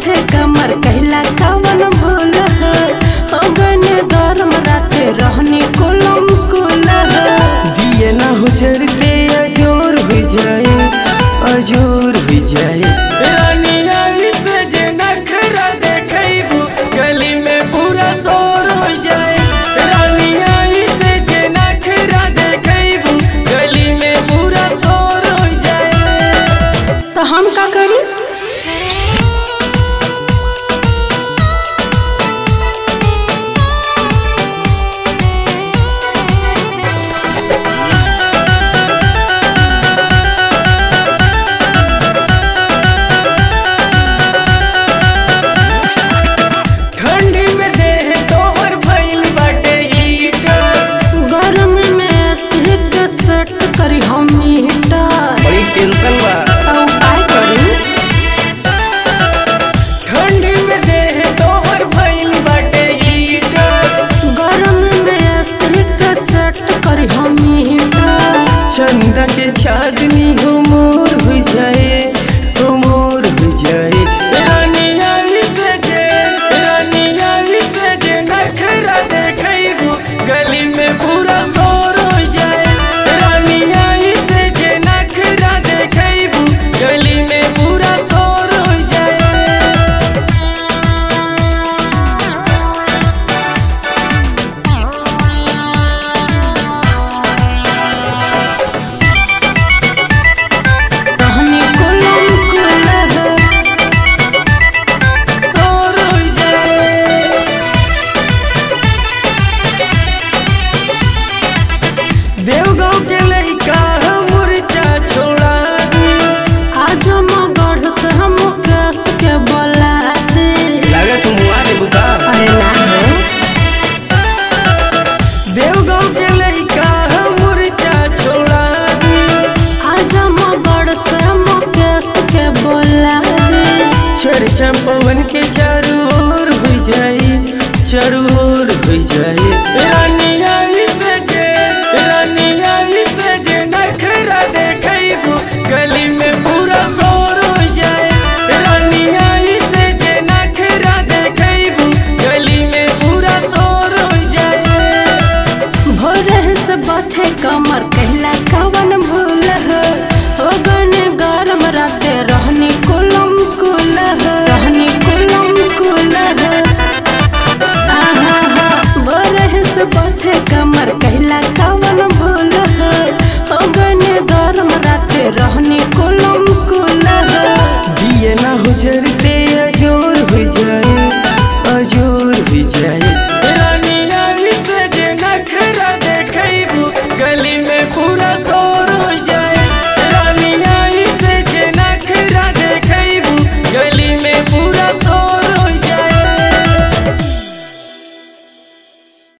बैठे कमर कहला कवन भूल है अगन गरम राते रहनी कुलम कुल है दिए ना हुजर के अजोर हो जाए अजोर हो जाए रानिया से जे नखरा देखैबू गली में पूरा शोर हो जाए रानिया से जे नखरा देखैबू गली में पूरा शोर हो जाए तो हम का करी ठंडी में देह तोहर भइल बाटे हीटर गरम में सिहक सेट करी हम हीटर बड़ी टेंशन बा तो उपाय करी ठंडी में देह तोहर भइल बाटे हीटर गरम में सिहक सेट करी हम हीटर चंदा के चांदनी हो मोर हो जाए हो मोर हो जाए रानिया से जे रानिया से जे नखरा देखैबू गली में पूरा शोर हो जाए रानिया से जे नखरा देखैबू गली में पूरा शोर हो जाए रहनी कुलम कुल है शोर हो जाए देवगांव के लइका मुरचा छोड़ा दी आज हम गढ़ से हम कस के बोला दे लागत मुआ दे बुका अरे ना हो देवगांव के लइका मुरचा छोड़ा दी आज हम गढ़ से हम कस के बोला दे चर्चा पवन के चारू ओर हो जाए चारू ओर हो जाए रानी